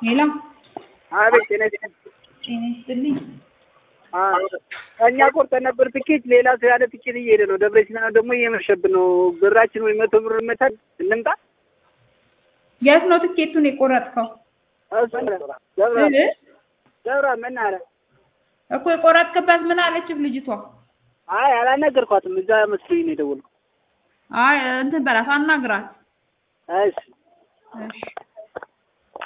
ሄሎ አቤት ጤና ይስጥልኝ። ጤና ይስጥልኝ። እኛ ቆርጠን ነበር ትኬት፣ ሌላ ሰው ያለ ትኬት እየሄደ ነው። ደብረ ሲና ደግሞ እየመሸብን ነው። ብራችን ወይ መቶ ብር መታል እንምጣ። የት ነው ትኬቱን የቆረጥከው? እሱ ደብረ እ? ደብረ ምን አለ? እኮ የቆረጥክበት ምን አለችህ ልጅቷ? አይ አላነገርኳትም። እዛ መስሎኝ ነው የደወልኩት። አይ እንትን በላት አናግራት። እሺ እሺ